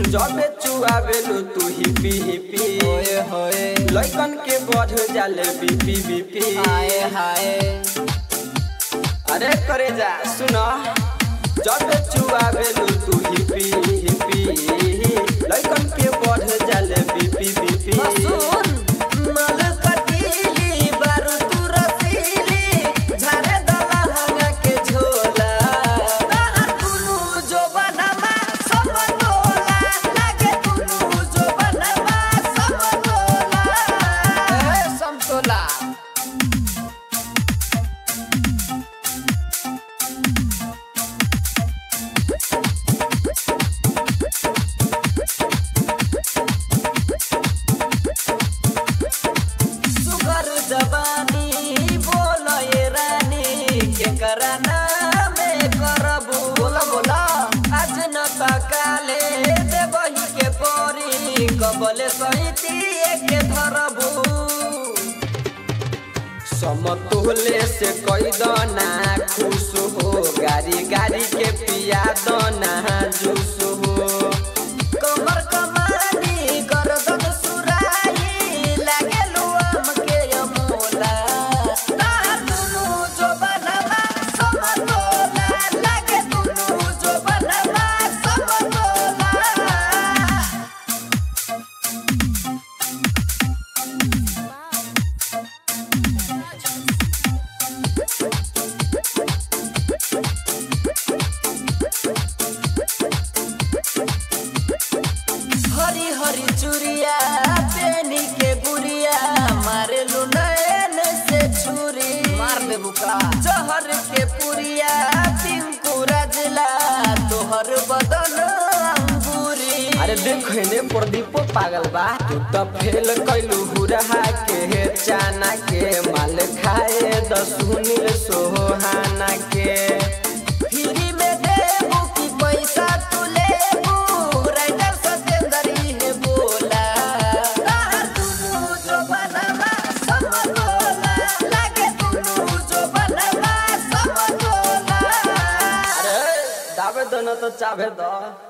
जबे चुआवेलू तू hippie hippie ओए होए लइकन के बढ़ जाले बीपी बीपी हाय हाय अरे करे जा सुनो जबे चुआवेलू तू हिपी हिपी लइकन के बढ़ जाले बीपी बीपी सुन मल कटीली बारू तू रसीली झारे दला हंगा के झोला ताहर दुनु जो बनवा सब तोला लागे दुनु जो बनवा सब तोला ए समतोला सुगर जवानी बोल ये रानी के कराना में करबू बोला बोला आज न तकाले देवही के परी कबले सहिती के धरबू समतोले से कई दना खुश हो गाड़ी गाड़ी के पिया दना जूस हो कमर कमानी गर्दन सुराई लागे लुआम के अमोला ताहर दुनु जो बनवा सब तोला लागे दुनु जो बनवा सब तोला हरी हरी चूड़िया पेनी के गुड़िया मारे नयन से छुरी मार दे बुका जहर के पुरिया पिंकू राजला तोहर बदन अंगूरी अरे देख ने प्रदीप पागल बा तू तो फेल कैलू हुरहा के चाना के माल खाए दसुनी सोहाना के फ्री में देबू की पैसा तू लेबू राइटर सतेंद्र ही बोला ताहर दुनु जो बनवा सब तोला लागे दुनु जो बनवा सब तोला अरे दावे दो न तो चाहे दो